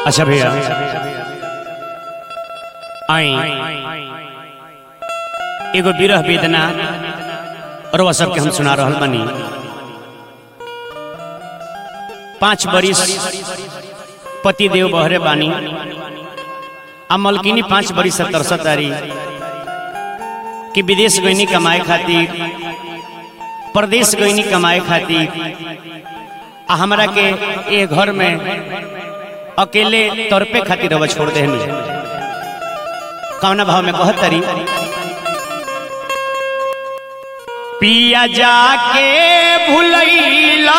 अच्छा भैया आई एगो विरह वेदना और वह सबके हम सुना रहल बनी पांच बरिस पति देव बहरे बानी आ मलकिनी पांच बरिस से तरसत तारी कि विदेश गईनी कमाए खातिर प्रदेश गईनी कमाए खातिर आ हमरा के ए घर में अकेले तड़पे खातिर रवा छोड़ देहनी कौना भाव में कहत तरी पिया जाके भुलैला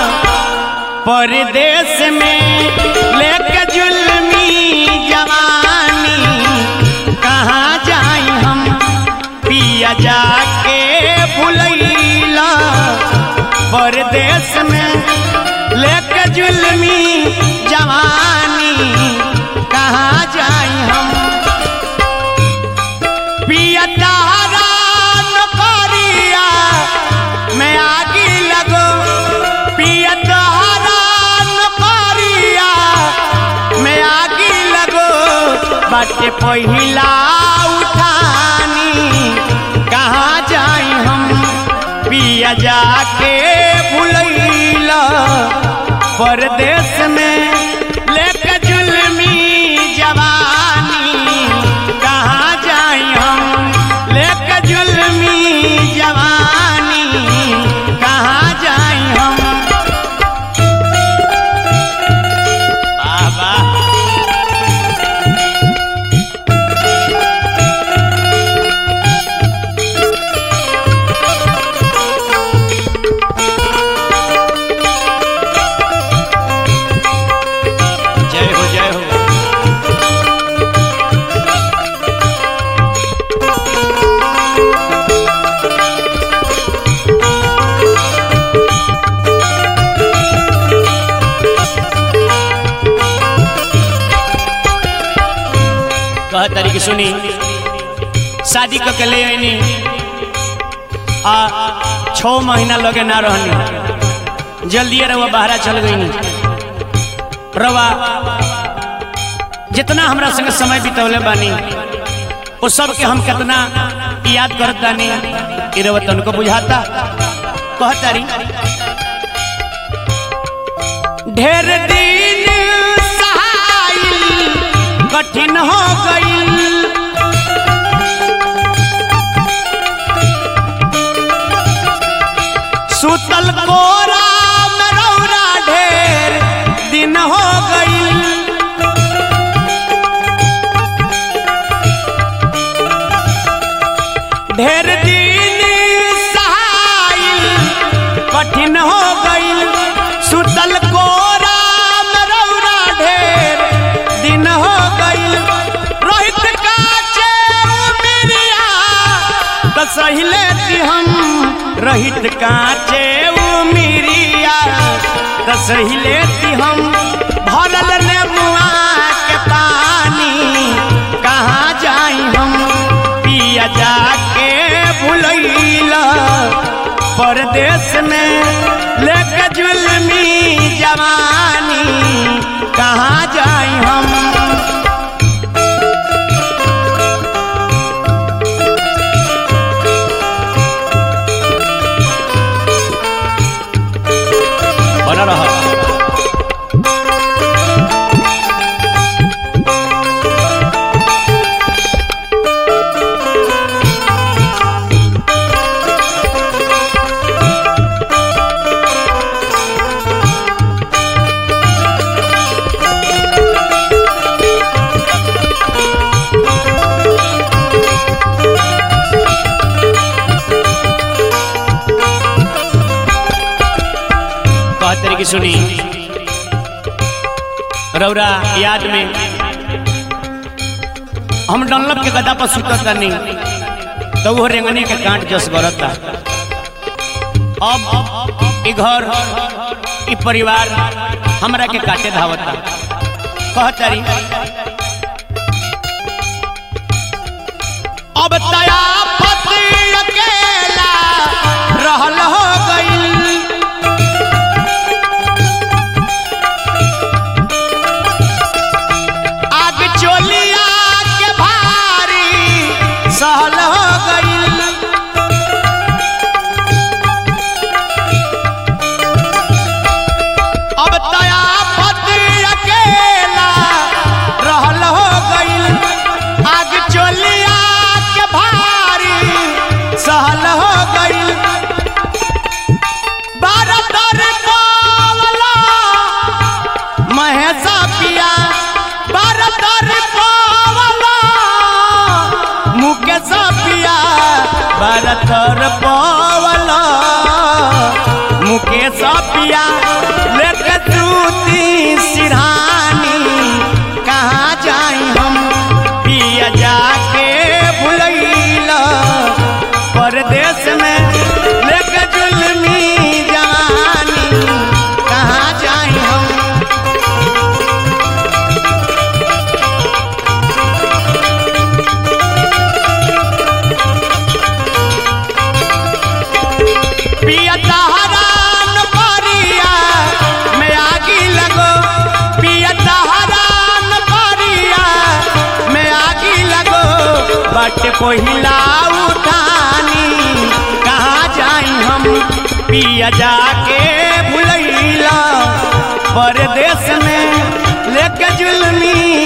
परदेश में लेके जुल्मी जवानी कहाँ जाई हम पिया जाके भुलैला परदेश में लेके जुल्मी जवानी कहाँ जाई हम पिया तारा नौकरिया मैं आगे लगो पिया तारा नौकरिया मैं आगे लगो बाटे पहिला उठानी कहाँ जाई हम पिया जाके भुलैला परदेश में लेके जुल्मी जवानी कहाँ जाई हम लेके जुल्मी जवानी कहाँ जाई हम बाबा जय हो जय हो कह तरीके सुनी शादी क के ले आईनी आ छः महीना लगे ना रहनी जल्दी रवा बाहरा चल गईनी रवा जितना हमरा संग समय बितौले बानी वो सब के हम कितना याद करत बानी ई रवा तनको बुझाता कहतारी ढेर दिन सहाइल कठिन हो गईल सुतल कोरा में रौरा ढेर दिन हो गईल ढेर दिन सहाइल कठिन हो गईल सुतल कोरा में रौरा ढेर दिन हो गईल रोहित काचे उमिरिया त सही लेती हम रहित काचे उमिरिया त सही लेती हम भरल नेबुआ के पानी कहाँ जाई हम पिया जाके भुलैला परदेश में लेके जुल्मी जवानी कहाँ जाई हम बना रहा कह तरीके सुनी रौरा याद में हम डनलप के गदा पर सुतत तनी तो वो रेंगनी के कांट जस गरता अब ई घर ई परिवार हमरा के काटे धावता कह तारी अब तया पति अकेला रहल हो गईल तर पावला मुकेश पिया बड़ तर पावला मुकेश पिया लेके तूती सिरहानी कहाँ जाई हम पिया जाके भुलैला परदेश में लेके जुल्मी जवानी कहाँ जाई हम पिया तहरान परिया में आगी लगो पिया तहरान परिया में आगी लगो बट पहिला उठानी कहाँ जाई हम पिया जाके भुलैला परदेश में लेके जुल्मी